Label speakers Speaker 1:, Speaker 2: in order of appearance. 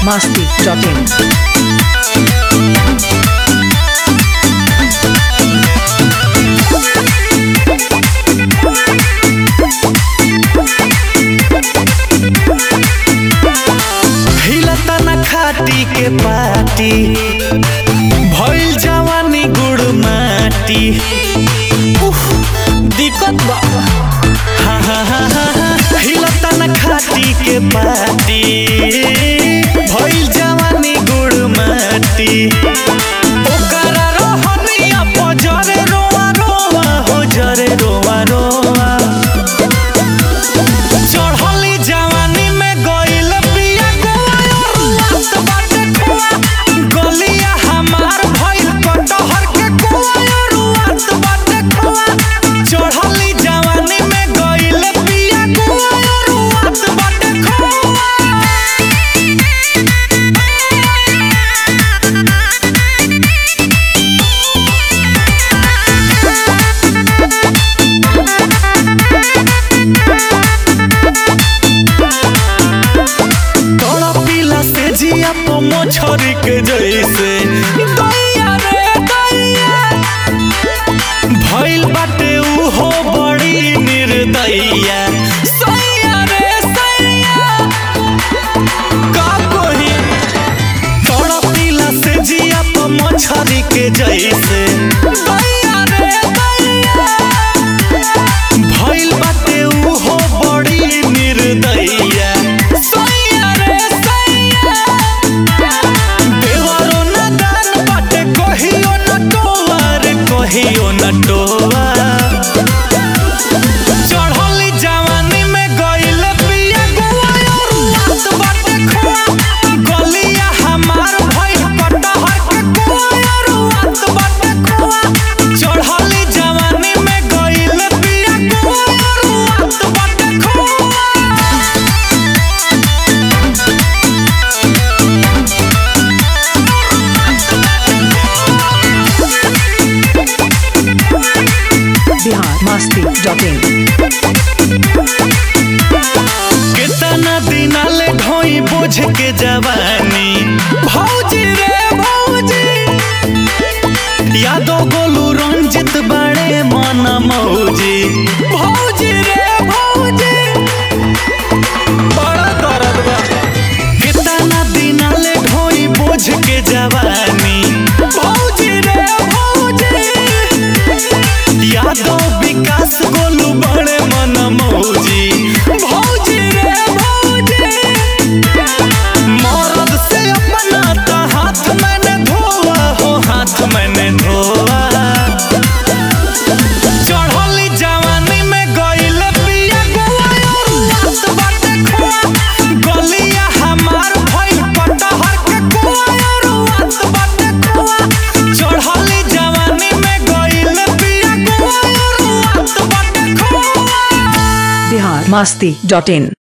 Speaker 1: masti.in.
Speaker 2: हिलता न खाटी के पाटी भइल जवानी गुड़ माटी उफ, दिक्कत बा हा, हा, हा, हा, हा। हिलता न खाटी के पाटी भइल जवानी गुड़ माटी ओकरा रोहनिया पजरे रोआ रोआ हो जरे रोआ रोआ चढ़ली जवानी में गइल पिया गोवा बाटे खोआ गलिया हमार भइल कटहर के कोआ रुआत बाटे खोआ चढ़ली जवानी में गइल पिया गोवा रुआत बाटे खोआ तोड़ा पीला से जिया तो मोछरी के जैसे दैया रे दैया भइल बाटे उहो बड़ी निर्दया सैया रे सैया का कोही तोड़ा पीला से जिया तो मोछरी के जैसे दैया रे दैया भइल बाटे उहो बड़ी निर्दया सैया रे सैया देवरो न दान बाटे कहियो न टोआ रे कहियो न टोआ चढ़ली जवानी में गइल पिया गोवा रुआत बाटे खोआ गलिया हमार भइल कटहर के कोआ रुआत बाटे खोआ चढ़ली जवानी में गइल पिया गोवा रुआत बाटे खोआ
Speaker 1: Bihar masti.in.
Speaker 2: कितना दिना ले ढोई बोझ के जवानी भौजी रे भौजी यादो गोलू रंजित बड़े मन मौजी भौजी रे भौजी बड़ा दर्द बा कितना दिना ले ढोई बोझ के जवानी भौजी रे भौजी यादव विकास गोलू बड़े मन मौजी भौजी रे भौजी मरद से अपना तो हाथ मैंने धोआ हो हाथ मैंने धोआ चढ़ली जवानी में गइल पिया गोवा रुआत बाटे खोआ गलिया हमार भइल कटहर के कोआ रुआत बाटे खोआ चढ़ली जवानी में गइल पिया गोवा रुआत बाटे खोआ
Speaker 1: Bihar masti.in.